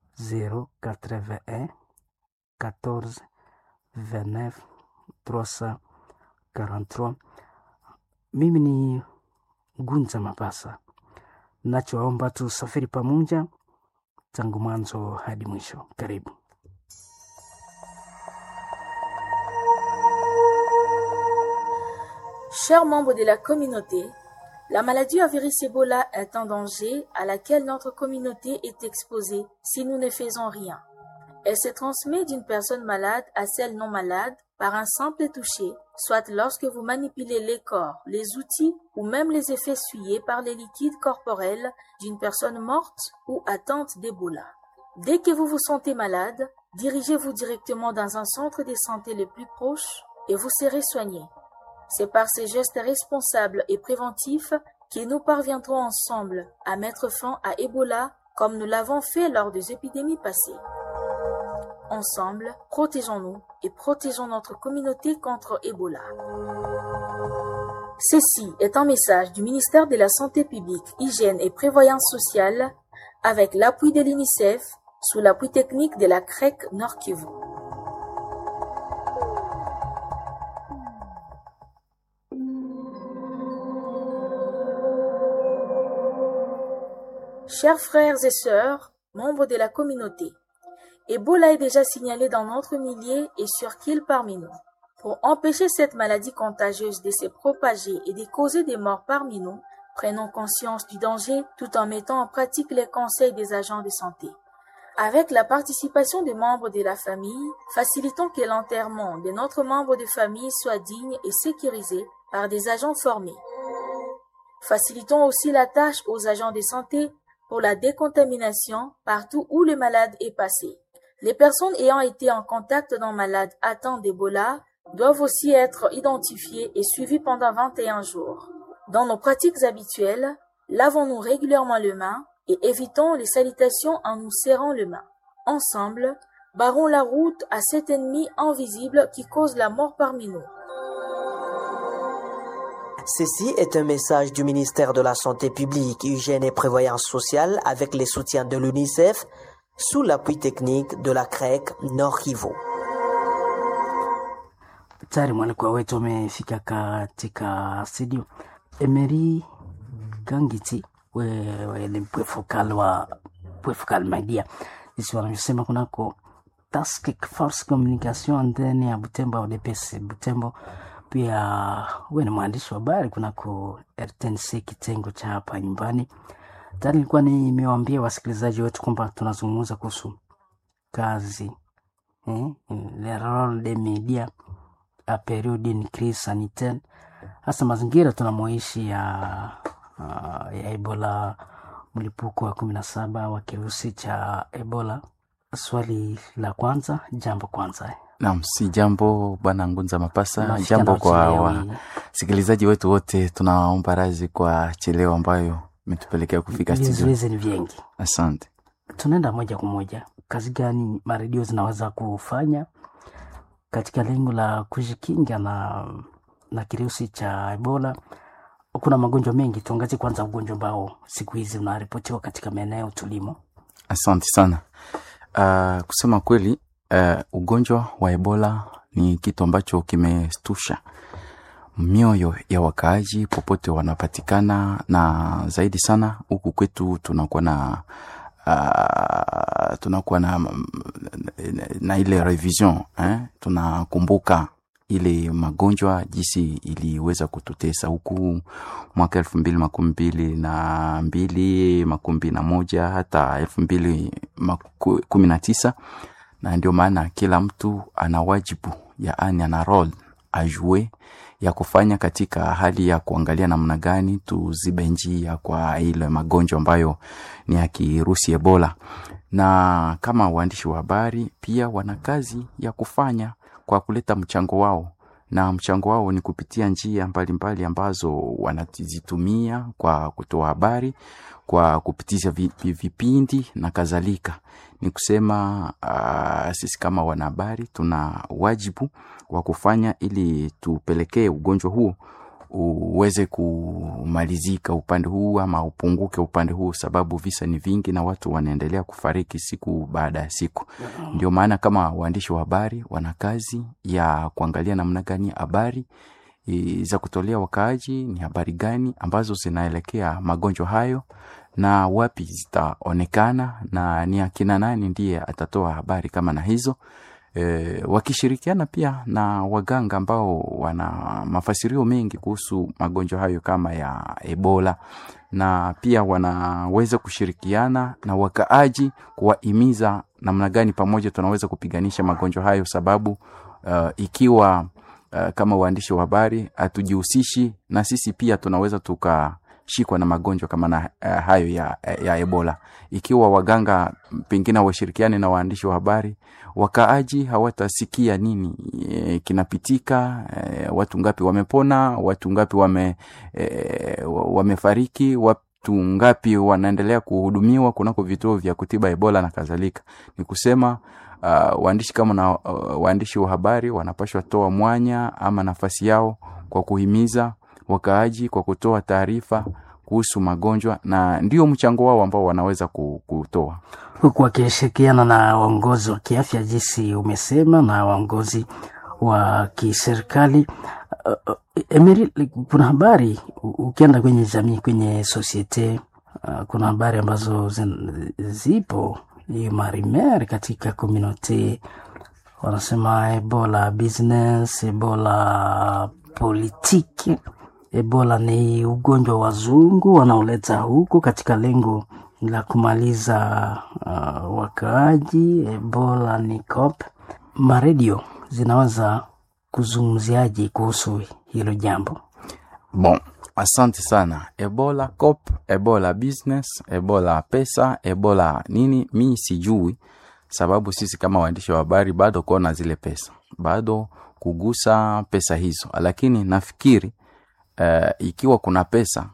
081 14 29 343. Mimi ni Gunza Mapasa, nachoomba tusafiri pamoja tangu mwanzo hadi mwisho. Karibu. Chers membres de la communauté, la maladie à virus Ebola est un danger à laquelle notre communauté est exposée si nous ne faisons rien. Elle se transmet d'une personne malade à celle non malade par un simple toucher, soit lorsque vous manipulez les corps, les outils ou même les effets essuyés par les liquides corporels d'une personne morte ou atteinte d'Ebola. Dès que vous vous sentez malade, dirigez-vous directement dans un centre de santé le plus proche et vous serez soigné. C'est par ces gestes responsables et préventifs que nous parviendrons ensemble à mettre fin à Ebola comme nous l'avons fait lors des épidémies passées. Ensemble, protégeons-nous et protégeons notre communauté contre Ebola. Ceci est un message du ministère de la Santé publique, Hygiène et Prévoyance sociale avec l'appui de l'UNICEF sous l'appui technique de la CREC Nord Kivu. Chers frères et sœurs, membres de la communauté, Ebola est déjà signalé dans notre millier et sur qu'il parmi nous. Pour empêcher cette maladie contagieuse de se propager et de causer des morts parmi nous, prenons conscience du danger tout en mettant en pratique les conseils des agents de santé. Avec la participation des membres de la famille, facilitons que l'enterrement de notre membre de famille soit digne et sécurisé par des agents formés. Facilitons aussi la tâche aux agents de santé pour la décontamination partout où le malade est passé. Les personnes ayant été en contact d'un malade atteint d'Ebola doivent aussi être identifiées et suivies pendant 21 jours. Dans nos pratiques habituelles, lavons-nous régulièrement les mains et évitons les salutations en nous serrant les mains. Ensemble, barrons la route à cet ennemi invisible qui cause la mort parmi nous. Ceci est un message du ministère de la Santé publique, Hygiène et Prévoyance sociale avec les soutiens de l'UNICEF sous l'appui technique de la CREC Nord Kivu. Tayari mwalikwa wetu amefika katika studio. Emery Kangiti, wewe ni mpwefokal wa Pwefucal Media, jinsi wanavyosema kunako Task Force Communication ndani ya Butembo au DPS Butembo. Pia wewe ni mwandishi wa habari kunako RTNC kitengo cha hapa nyumbani. Tayari nilikuwa nimewaambia wasikilizaji wetu kwamba tunazungumza kuhusu kazi eh, le role des medias a periode une crise sanitaire, hasa mazingira tunamoishi ya, uh, ya Ebola, mlipuko wa kumi na saba wa kirusi cha Ebola. Swali la kwanza, jambo kwanza Naam, si jambo bwana Ngunza Mapasa, Nasikia jambo kwa nauchelewa. wasikilizaji wetu wote, tunaomba radhi kwa cheleo ambayo imetupelekea kufika studio. vizuizi ni vingi. Asante. Tunaenda moja kwa moja, kazi gani maredio zinaweza kufanya katika lengo la kujikinga na, na kirusi cha Ebola? Kuna magonjwa mengi, tuangazie kwanza ugonjwa ambao siku hizi unaripotiwa katika maeneo tulimo. Asante sana. Uh, kusema kweli uh, ugonjwa wa Ebola ni kitu ambacho kimestusha mioyo ya wakaaji popote wanapatikana, na zaidi sana huku kwetu tunakuwa na uh, tunakuwa na, na, na ile revision eh? Tunakumbuka ile magonjwa jinsi iliweza kututesa huku mwaka elfu mbili makumi mbili na mbili makumi mbili na moja hata elfu mbili maku- kumi na tisa na ndio maana kila mtu ana wajibu yaani ana role ajue ya kufanya katika hali ya kuangalia namna gani tuzibe njia kwa ile magonjwa ambayo ni ya kirusi Ebola. Na kama waandishi wa habari pia wana kazi ya kufanya kwa kuleta mchango wao, na mchango wao ni kupitia njia mbalimbali mbali ambazo wanazitumia kwa kutoa habari, kwa kupitisha vi- vi- vipindi na kadhalika. Ni kusema uh, sisi kama wanahabari tuna wajibu wa kufanya ili tupelekee ugonjwa huo uweze kumalizika upande huu ama upunguke upande huu, sababu visa ni vingi na watu wanaendelea kufariki siku baada ya siku. Ndio maana kama waandishi wa habari wana kazi ya kuangalia namna gani habari e, za kutolea wakaaji ni habari gani ambazo zinaelekea magonjwa hayo na wapi zitaonekana na ni akina nani ndiye atatoa habari kama na hizo e, wakishirikiana pia na waganga ambao wana mafasirio mengi kuhusu magonjwa hayo kama ya Ebola na pia wanaweza kushirikiana na wakaaji kuwahimiza namna gani pamoja tunaweza kupiganisha magonjwa hayo, sababu uh, ikiwa uh, kama waandishi wa habari hatujihusishi na sisi pia tunaweza tukashikwa na magonjwa kama na uh, hayo ya, ya Ebola. Ikiwa waganga pengine washirikiane na waandishi wa habari, wakaaji hawatasikia nini e, kinapitika e, watu ngapi wamepona, watu ngapi wame, e, wamefariki, watu ngapi wanaendelea kuhudumiwa kunako vituo vya kutiba Ebola na kadhalika. Ni kusema uh, waandishi kama na uh, waandishi wa habari wanapashwa toa mwanya ama nafasi yao kwa kuhimiza wakaaji kwa kutoa taarifa kuhusu magonjwa, na ndio mchango wao ambao wanaweza ku- kutoa. huku wakishirikiana na waongozi wa kiafya jinsi umesema na waongozi wa kiserikali. Uh, uh, Emery, kuna habari u- ukienda kwenye jamii, kwenye sosiete uh, kuna habari ambazo zin- zipo hiyo marimer katika komunote wanasema ebola business, ebola politiki. Ebola ni ugonjwa wa wazungu wanaoleta huku katika lengo la kumaliza uh, wakaaji. Ebola ni COP. Maredio zinaweza kuzungumziaje kuhusu hilo jambo? Bon, asante sana. Ebola cop, Ebola business, Ebola pesa, Ebola nini, mi sijui, sababu sisi kama waandishi wa habari bado kuona zile pesa, bado kugusa pesa hizo, lakini nafikiri uh, ikiwa kuna pesa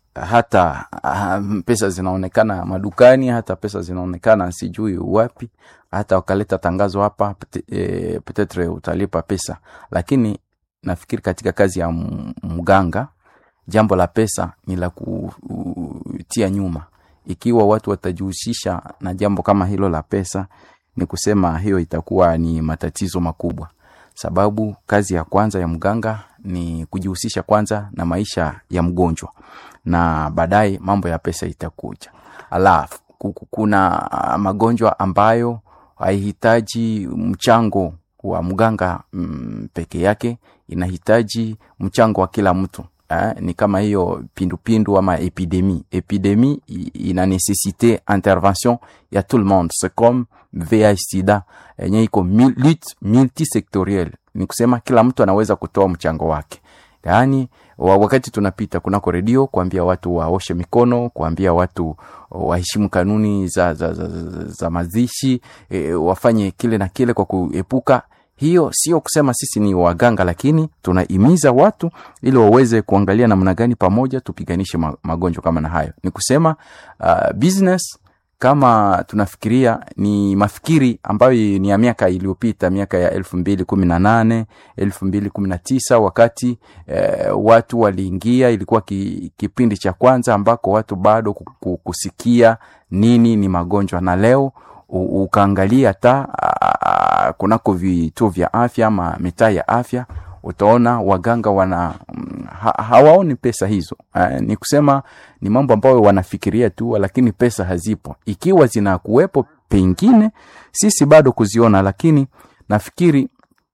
hata uh, pesa zinaonekana madukani, hata pesa zinaonekana sijui wapi, hata wakaleta tangazo hapa pete- eh, petetre utalipa pesa, lakini nafikiri katika kazi ya m- mganga jambo la pesa ni la kutia nyuma. Ikiwa watu watajihusisha na jambo kama hilo la pesa, ni kusema hiyo itakuwa ni matatizo makubwa, sababu kazi ya kwanza ya mganga ni kujihusisha kwanza na maisha ya mgonjwa, na baadaye mambo ya pesa itakuja. Alafu ku- ku- kuna ah, magonjwa ambayo haihitaji mchango wa mganga mm, peke yake inahitaji mchango wa kila mtu eh, ni kama hiyo pindupindu ama epidemi epidemi i- ina necessite intervention ya tout le monde c'est comme VIH sida yenye iko mil- lutte multisectorielle ni kusema kila mtu anaweza kutoa mchango wake yaani wa- wakati tunapita kunako redio kuambia watu waoshe mikono kuambia watu waheshimu kanuni za, za, za, za, za mazishi e, wafanye kile na kile kwa kuepuka hiyo sio kusema sisi ni waganga lakini tunahimiza watu ili waweze kuangalia namna gani pamoja tupiganishe ma- magonjwa kama na hayo ni kusema uh, business kama tunafikiria ni mafikiri ambayo ni ya miaka iliyopita miaka ya elfu mbili kumi na nane elfu mbili kumi na tisa wakati eh, watu waliingia ilikuwa ki, kipindi cha kwanza ambako watu bado ku- ku- kusikia nini ni magonjwa na leo u- ukaangalia hata ah, kunako vituo vya afya ama mitaa ya afya utaona waganga wana mm, ha, hawaoni pesa hizo eh, ni kusema ni mambo ambayo wanafikiria tu lakini pesa hazipo ikiwa zinakuwepo pengine sisi bado kuziona lakini nafikiri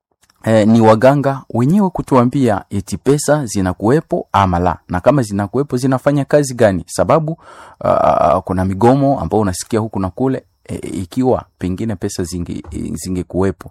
eh, ni waganga wenyewe kutuambia eti pesa zinakuwepo ama la na kama zinakuwepo zinafanya kazi gani sababu uh, kuna migomo ambao unasikia huku na kule e, ikiwa pengine pesa zinge, zingekuwepo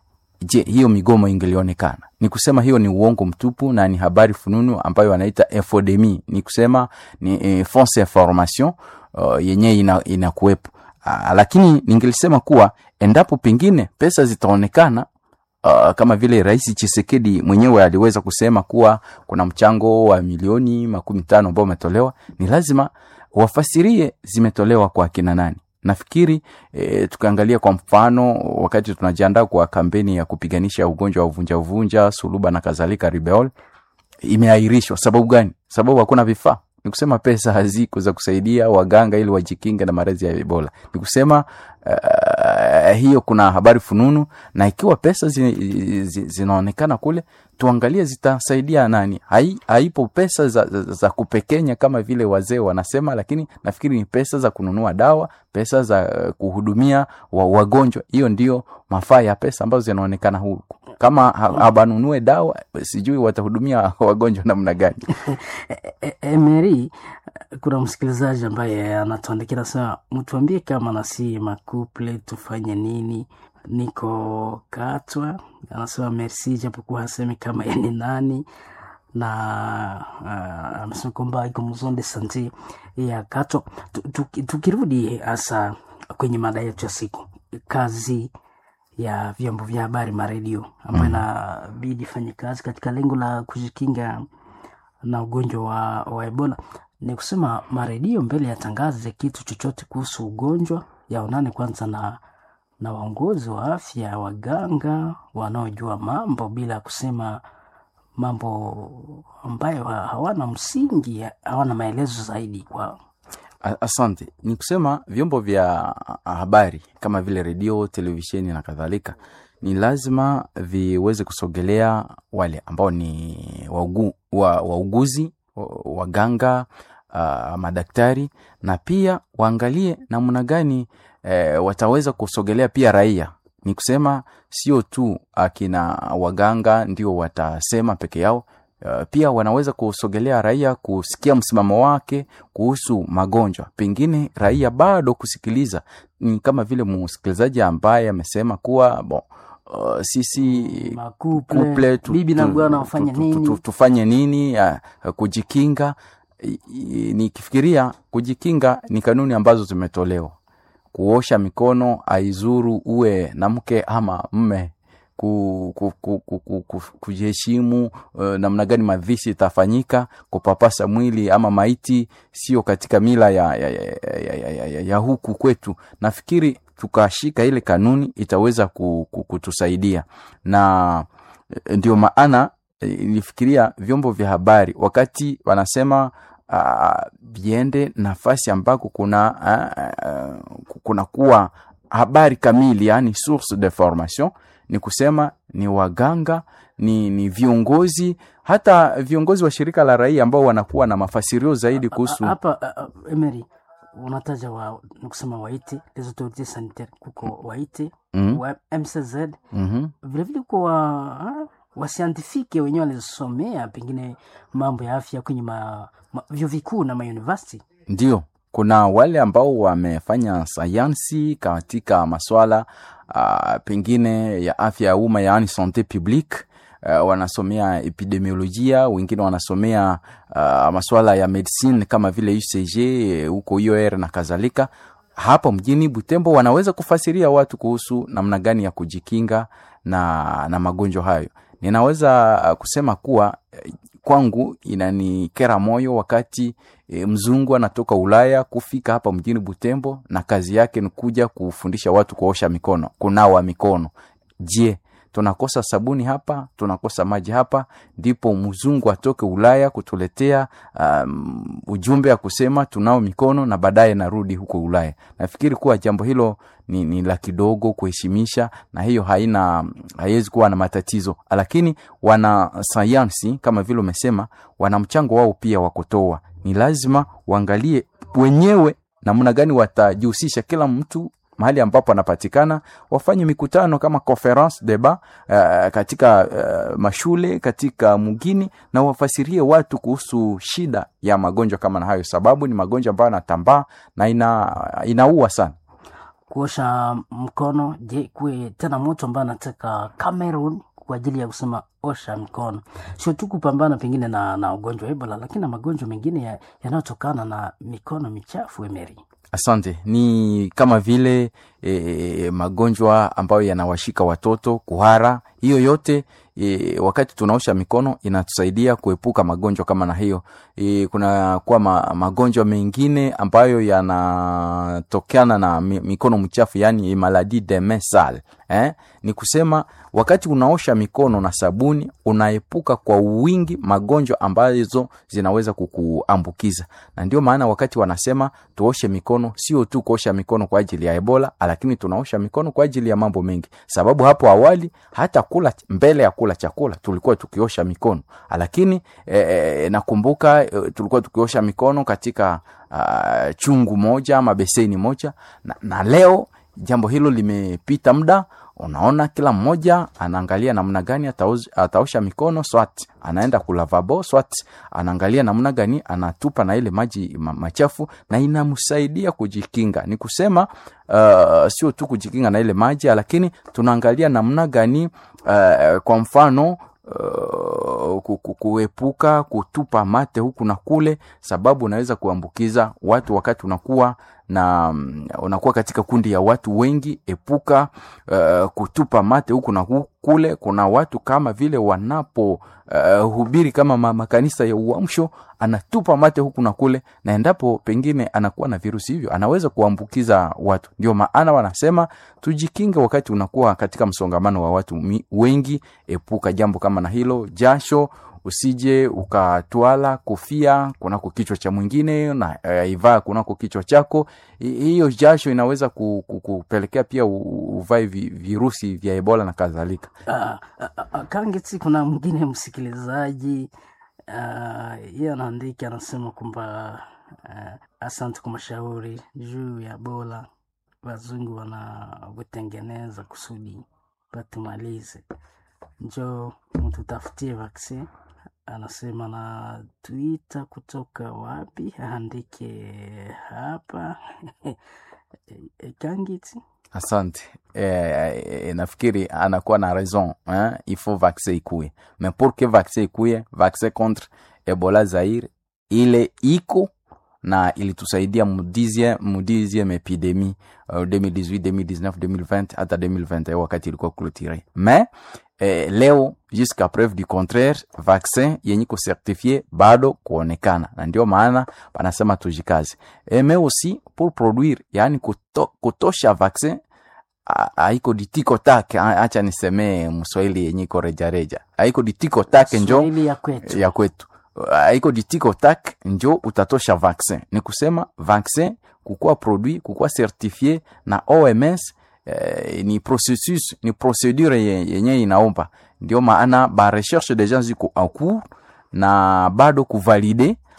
je hiyo migomo ingelionekana ni kusema hiyo ni uongo mtupu na ni habari fununu ambayo wanaita infodemi ni kusema ni e, fausse information uh, yenyewe ina, inakuwepo uh, lakini ningelisema kuwa endapo pengine pesa zitaonekana Uh, kama vile rais chisekedi mwenyewe aliweza kusema kuwa kuna mchango wa milioni makumi tano ambao umetolewa ni lazima wafasirie zimetolewa kwa akina nani nafikiri e, tukaangalia kwa mfano wakati tunajiandaa kwa kampeni ya kupiganisha ugonjwa wa uvunja uvunja suluba na kadhalika ribeol imeahirishwa sababu gani sababu hakuna vifaa ni kusema pesa haziko za kusaidia waganga ili wajikinge na maradhi ya ebola ni kusema uh, hiyo kuna habari fununu na ikiwa pesa zi, zi, zinaonekana kule tuangalie zitasaidia nani Hai, haipo pesa za, za, za kupekenya kama vile wazee wanasema lakini nafikiri ni pesa za kununua dawa pesa za uh, kuhudumia wa, wagonjwa hiyo ndio mafaa ya pesa ambazo zinaonekana huku kama ha- habanunue dawa sijui watahudumia wagonjwa namna gani E- Emery, kuna msikilizaji ambaye anatuandikia nasema, mtuambie kama nasi makuple tufanye nini? Niko Katwa, anasema merci, japokuwa hasemi kama yeye ni nani na uh, amesema kwamba iko mzonde sante ya Katwa. Tu- tu- Tukirudi hasa kwenye mada yetu ya siku, kazi ya vyombo vya habari maredio ambayo inabidi ifanye kazi katika lengo la kujikinga na ugonjwa wa, wa ebola ni kusema maredio mbele yatangaze kitu chochote kuhusu ugonjwa yaonane kwanza na na waongozi wa afya waganga wanaojua mambo bila kusema mambo ambayo ha- hawana msingi hawana maelezo zaidi kwa A- asante ni kusema vyombo vya habari kama vile redio televisheni na kadhalika ni lazima viweze kusogelea wale ambao ni waugu, wa, wauguzi wa- waganga uh, madaktari na pia waangalie namna gani eh, wataweza kusogelea pia raia ni kusema sio tu akina waganga ndio watasema peke yao Uh, pia wanaweza kusogelea raia kusikia msimamo wake kuhusu magonjwa pengine raia bado kusikiliza ni kama vile msikilizaji ambaye amesema kuwa bon, uh, sisi Makuple, kuple tu- bibi na tu- bwana tu- wafanye tu- nini? tu- tufanye nini uh, kujikinga I- i- nikifikiria kujikinga ni kanuni ambazo zimetolewa kuosha mikono aizuru uwe na mke ama mme ku, ku, ku, ku, ku, ku, kujiheshimu uh, namna gani mavishi itafanyika kupapasa mwili ama maiti sio katika mila ya, ya, ya, ya, ya, ya, ya, ya huku kwetu nafikiri tukashika ile kanuni itaweza ku, ku, kutusaidia na eh, ndio maana eh, nilifikiria vyombo vya habari wakati wanasema uh, viende nafasi ambako kuna uh, uh, kuna kuwa habari kamili yani source de formation ni kusema ni waganga ni, ni viongozi hata viongozi wa shirika la raia ambao wanakuwa na mafasirio zaidi kuhusu hapa uh, Emery unataja wa nikusema waite les autorités sanitaires kuko waite Mhm. wa mcz Mhm. vilevile kuko wa wasiantifike wenyewe walisomea pengine mambo ya afya kwenye ma, ma, vyuo vikuu na mauniversity Ndio, kuna wale ambao wamefanya sayansi katika maswala uh, pengine ya afya ya umma yaani sante publique uh, wanasomea epidemiolojia, wengine wanasomea uh, maswala ya medicine kama vile UCG eh, huko UR na kadhalika. Hapa mjini Butembo wanaweza kufasiria watu kuhusu namna gani ya kujikinga na, na magonjwa hayo. Ninaweza uh, kusema kuwa eh, kwangu inanikera moyo wakati e, mzungu anatoka Ulaya kufika hapa mjini Butembo na kazi yake ni kuja kufundisha watu kuosha mikono, kunawa mikono. Je, tunakosa sabuni hapa? Tunakosa maji hapa? Ndipo mzungu atoke Ulaya kutuletea um, ujumbe ya kusema tunao mikono na baadaye narudi huko Ulaya. Nafikiri kuwa jambo hilo ni, ni la kidogo kuheshimisha, na hiyo haina haiwezi kuwa na matatizo, lakini wana sayansi kama vile umesema, wana mchango wao pia wa kutoa. Ni lazima waangalie wenyewe namna gani watajihusisha kila mtu mahali ambapo anapatikana, wafanye mikutano kama conference debat uh, katika uh, mashule katika mgini, na wafasirie watu kuhusu shida ya magonjwa kama na hayo, sababu ni magonjwa ambayo yanatambaa na ina, inaua sana. kuosha mkono. Je, kuwe tena mtu ambaye anataka Cameroon kwa ajili ya kusema osha mkono, sio tu kupambana pengine na, na ugonjwa wa Ebola, lakini na magonjwa mengine ya- yanayotokana na mikono michafu. Emeri, Asante. Ni kama vile e, magonjwa ambayo yanawashika watoto, kuhara, hiyo yote e, wakati tunaosha mikono inatusaidia kuepuka magonjwa kama na hiyo. E, kuna kuwa ma, magonjwa mengine ambayo yanatokana na mi, mikono mchafu, yani maladie de mains sales eh? Ni kusema wakati unaosha mikono na sabuni unaepuka kwa wingi magonjwa ambazo zinaweza kukuambukiza, na ndio maana wakati wanasema tuoshe mikono, sio tu kuosha mikono kwa ajili ya Ebola, lakini tunaosha mikono kwa ajili ya mambo mengi, sababu hapo awali hata kula mbele ya kula chakula tulikuwa tukiosha mikono, lakini eh, nakumbuka eh, tulikuwa tukiosha mikono katika uh, chungu moja ama beseni moja na, na leo jambo hilo limepita muda unaona kila mmoja anaangalia namna gani ataoz- ataosha mikono swat anaenda kulavabo swat anaangalia namna gani anatupa na ile maji ma, machafu na inamsaidia kujikinga ni kusema uh, sio tu kujikinga na ile maji lakini tunaangalia namna gani uh, kwa mfano Uh, ku- ku- kuepuka kutupa mate huku na kule, sababu unaweza kuambukiza watu wakati unakuwa na mm, unakuwa katika kundi ya watu wengi. Epuka uh, kutupa mate huku na hu- kule. Kuna watu kama vile wanapo uh, hubiri kama ma- makanisa ya uamsho, anatupa mate huku na kule, na endapo pengine anakuwa na virusi hivyo anaweza kuambukiza watu. Ndio maana wanasema tujikinge wakati unakuwa katika msongamano wa watu mi- wengi. Epuka jambo kama na hilo. Jasho usije ukatwala kofia kunako kichwa cha mwingine na uh, ivaa kunako kichwa chako. Hi- Hiyo jasho inaweza ku- ku- kupelekea pia u- uvae vi- virusi vya Ebola na kadhalika. uh, uh, uh, Kangeti, kuna mwingine msikilizaji uh, yeye anaandika anasema kwamba uh, asante kwa mashauri juu ya Ebola, wazungu wanavyotengeneza kusudi batumalize, njo mtutafutie vaccine. Anasema na tuita kutoka wapi, aandike hapa Kangeti. Asante eh, eh, nafikiri anakuwa na raison hein? il faut vaccin ikuye mais pour que vaccin ikuye vaccin contre Ebola Zaire ile iko na ilitusaidia mu 10e mu 10e epidemie uh, 2018 2019 2020 hata 2021 wakati ilikuwa clôturé mais eh, leo jusqu'à preuve du contraire vaccin yenye kucertifie bado kuonekana na ndio maana panasema tujikaze e, mais aussi pour produire yani kuto, kutosha vaccin a- haiko ditiko take a- acha nisemee mswahili yenye iko rejareja haiko ditiko take njo Swahili ya kwetu. ya kwetu haiko ditiko tak njo utatosha vaccin ni kusema vaccin kukuwa produit kukuwa certifie na OMS eh, ni processus ni procedure ye- yenye inaomba ndio maana ba recherche deja ziko en cours na bado kuvalide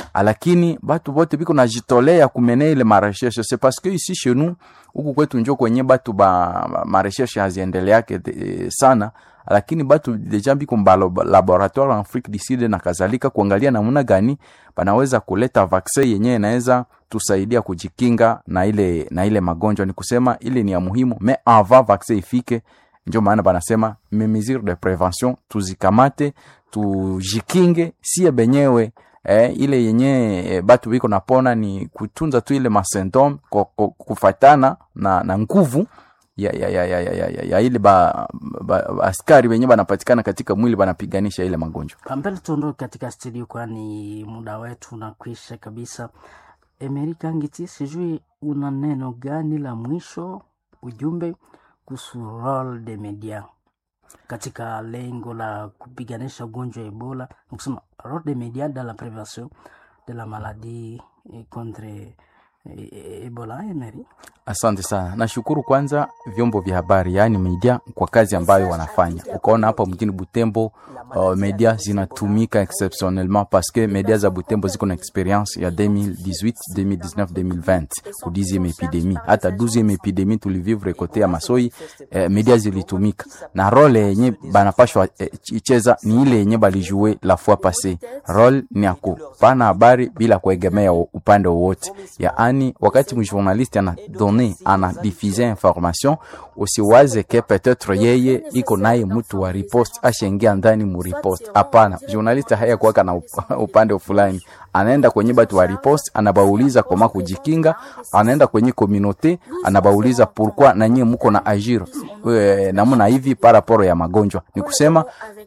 lakini batu bote biko najitolea kumene ile marecherche c'est parce que ici chez nous huku kwetu njo kwenye batu ba marecherche haziendeleake de- sana lakini batu deja biko mba laboratoire en Afrique du Sud na kadhalika kuangalia namna gani banaweza kuleta vaccin yenye inaweza tusaidia kujikinga na ile na ile magonjwa. Ni kusema ile ni ya muhimu, mais avant vaccin ifike, ndio maana banasema me mesure de prevention tuzikamate, tujikinge sie benyewe eh, ile yenye eh, batu biko napona ni kutunza tu ile masymptome ko- ko- kufatana na, na nguvu ya, ya, ya, ya, ya, ya, ya, ya ile ba, ba, ba, askari wenye banapatikana katika mwili banapiganisha ile magonjwa. Mbele tuondoke katika studio, kwani muda wetu unakwisha kabisa. Emerika Ngiti, sijui una neno gani la mwisho, ujumbe kuhusu role de media katika lengo la kupiganisha ugonjwa wa Ebola, nikusema role de media dans la prévention de la maladie eh, contre eh, Ebola. Emery, Asante sana, nashukuru kwanza vyombo vya habari, yaani media kwa kazi ambayo wanafanya. Ukaona hapa mjini Butembo uh, media zinatumika exceptionnellement parce que media za Butembo ziko na experience ya 2018 2019 2020 ku 10e epidemie, hata 12e epidemie tulivivre kote ya Masoi eh, media zilitumika na role yenye banapashwa eh, icheza ni ile yenye balijue la fois passé. Role ni ya kupana habari bila kuegemea upande wowote, yaani wakati mjournaliste ana donne ana diffuse information, usiwaze ke peut-être yeye iko naye mtu wa riposte ashaingia ndani mu riposte. Hapana, journaliste haya kuwaka na up- upande fulani, anaenda kwenye batu wa riposte, anabauliza koma kujikinga, anaenda kwenye communauté, anabauliza pourquoi na nyie muko na agir eh, namna hivi paraporo ya magonjwa. Ni kusema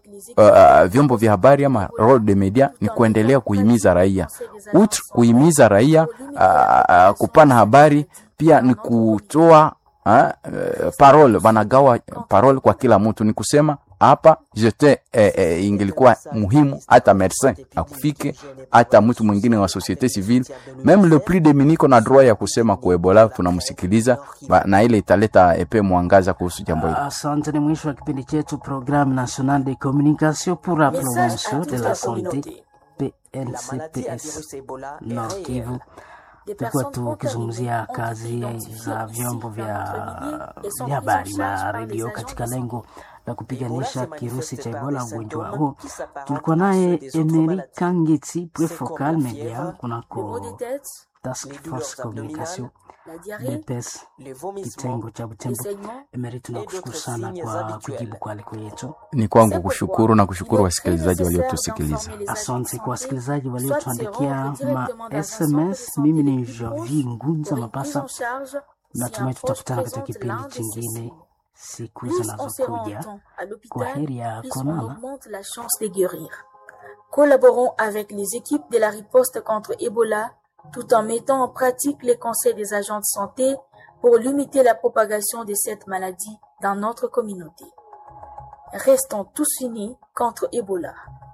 uh, vyombo vya habari ama role de media ni kuendelea kuhimiza raia, outre kuhimiza raia uh, uh, kupana habari pia ni kutoa uh, uh, parole, wanagawa parole kwa kila mtu. Ni kusema hapa jete eh, eh, ingilikuwa muhimu hata medecin akufike hata mtu mwingine wa societe civile, meme le plus demi niko na droit ya kusema ku Ebola, tunamsikiliza ba- na ile italeta epe mwangaza kuhusu jambo hili. asante. Ni mwisho wa kipindi chetu Programme Nationale de Communication pour la Promotion de la Santé PNCPS Nord Kivu. Tulikuwa tukizungumzia kazi za vyombo vya vya habari na redio katika lengo la kupiganisha kirusi cha Ebola, ugonjwa huo. Tulikuwa naye Emery Kangeti, point focal media kunako Task Force Communication BPS kitengo cha Butembo. Emery, tunakushukuru sana kwa kujibu kwa aliko yetu. Ni kwangu kushukuru na kushukuru wasikilizaji waliotusikiliza. Asante kwa wasikilizaji waliotuandikia ma SMS. Mimi ni Javi Ngunza Mapasa, natumai tutakutana katika kipindi chingine siku zinazokuja. Kwa heri ya plus on konana. augmente la chance de guérir. Collaborons avec les équipes de la riposte contre Ebola tout en mettant en pratique les conseils des agents de santé pour limiter la propagation de cette maladie dans notre communauté. Restons tous unis contre Ebola.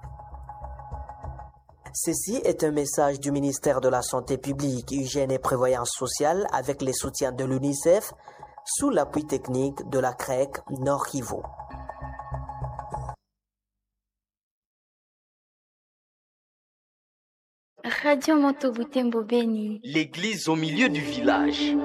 Ceci est un message du ministère de la Santé publique, Hygiène et Prévoyance sociale avec les soutiens de l'UNICEF sous l'appui technique de la CREC Nord Kivu. Radio Moto Butembo Beni. L'église au milieu du village.